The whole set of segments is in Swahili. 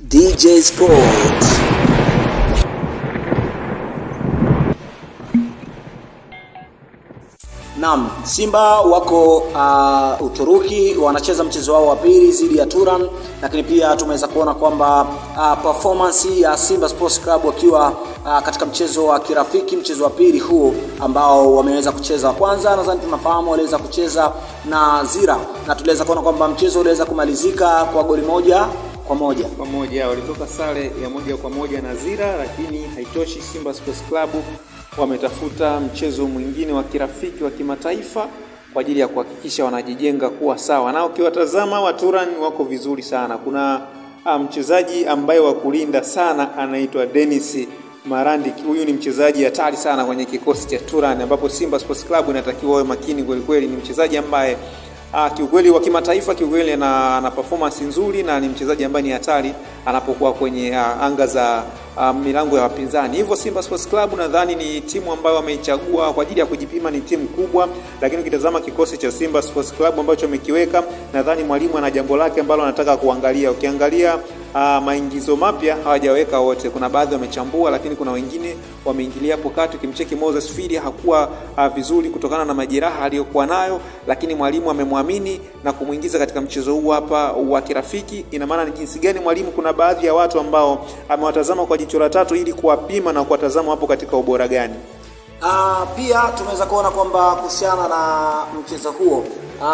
DJ Sports. Naam, Simba wako uh, Uturuki wanacheza mchezo wao wa pili dhidi ya Turan, lakini pia tumeweza kuona kwamba uh, performance ya Simba Sports Club wakiwa uh, katika mchezo wa kirafiki, mchezo wa pili huo ambao wameweza kucheza wa kwanza, nadhani tunafahamu waliweza kucheza na Zira na tuliweza kuona kwamba mchezo uliweza kumalizika kwa goli moja kwa moja. kwa moja walitoka sare ya moja kwa moja na Zira, lakini haitoshi. Simba Sports Club wametafuta mchezo mwingine wa kirafiki wa kimataifa kwa ajili ya kuhakikisha wanajijenga kuwa sawa, na ukiwatazama Waturan wako vizuri sana. Kuna ah, mchezaji ambaye wa kulinda sana anaitwa Dennis Marandi. Huyu ni mchezaji hatari sana kwenye kikosi cha Turan, ambapo Simba Sports Club inatakiwa wawe makini kweli kweli. Ni mchezaji ambaye Ah, kiukweli wa kimataifa kiukweli ana, ana performance nzuri na ni mchezaji ambaye ni hatari anapokuwa kwenye ah, anga za ah, milango ya wapinzani. Hivyo Simba Sports Club nadhani ni timu ambayo wameichagua kwa ajili ya kujipima, ni timu kubwa, lakini ukitazama kikosi cha Simba Sports Club ambacho amekiweka, nadhani mwalimu ana jambo lake ambalo anataka kuangalia. Ukiangalia ah, maingizo mapya hawajaweka wote, kuna baadhi wamechambua, lakini kuna wengine wameingilia hapo kati. Ukimcheki Moses Fili hakuwa ah, vizuri kutokana na majeraha aliyokuwa nayo, lakini mwalimu amemwamini na kumwingiza katika mchezo huu hapa wa kirafiki. Ina maana ni jinsi gani mwalimu, kuna baadhi ya watu ambao amewatazama kwa jicho la tatu ili kuwapima na kuwatazama wapo katika ubora gani. Uh, pia tumeweza kuona kwamba kuhusiana na mchezo huo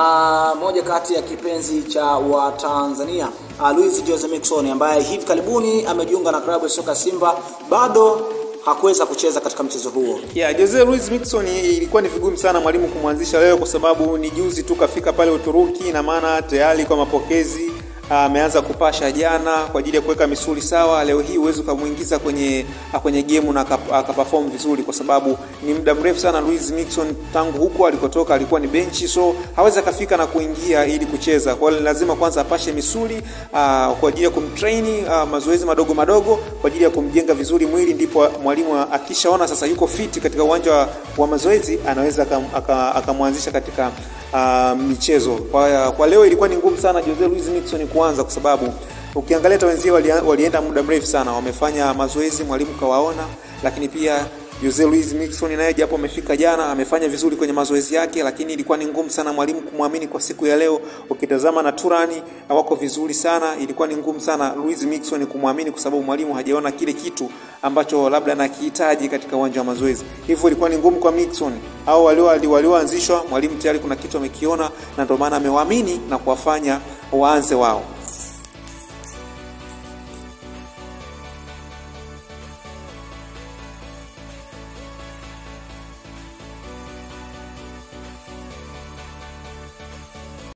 uh, moja kati ya kipenzi cha Watanzania uh, Luis Jose Miquissone ambaye hivi karibuni amejiunga na klabu ya soka Simba bado hakuweza kucheza katika mchezo huo. Yeah, Jose Luis Miquissone ilikuwa ni vigumu sana mwalimu kumwanzisha leo kwa sababu ni juzi tu kafika pale Uturuki, na maana tayari kwa mapokezi ameanza kupasha jana kwa ajili ya kuweka misuli sawa. Leo hii huwezi ukamwingiza kwenye kwenye game na akap- akaperform vizuri, kwa sababu ni muda mrefu sana Luis Miquissone tangu huko alikotoka alikuwa ni benchi, so hawezi akafika na kuingia ili kucheza. Kwa hiyo lazima kwanza apashe misuli aa, kwa ajili ya kumtrain aa, mazoezi madogo madogo kwa ajili ya kumjenga vizuri mwili, ndipo mwalimu akishaona sasa yuko fit katika uwanja wa, wa mazoezi anaweza akam- aka- akamwanzisha katika uh, michezo. Kwa, kwa leo ilikuwa ni ngumu sana Jose Luis Miquissone kuanza kwa sababu ukiangalia hata wenzie wali, walienda muda mrefu sana, wamefanya mazoezi, mwalimu kawaona, lakini pia Jose Luis Miquissone naye japo amefika jana amefanya vizuri kwenye mazoezi yake, lakini ilikuwa ni ngumu sana mwalimu kumwamini kwa siku ya leo. Ukitazama na Turani wako vizuri sana, ilikuwa ni ngumu sana Luis Miquissone kumwamini kwa sababu mwalimu hajaona kile kitu ambacho labda anakihitaji katika uwanja wa mazoezi. Hivyo ilikuwa ni ngumu kwa Miquissone au walio walioanzishwa, mwalimu tayari kuna kitu amekiona, na ndio maana amewaamini na kuwafanya waanze wao.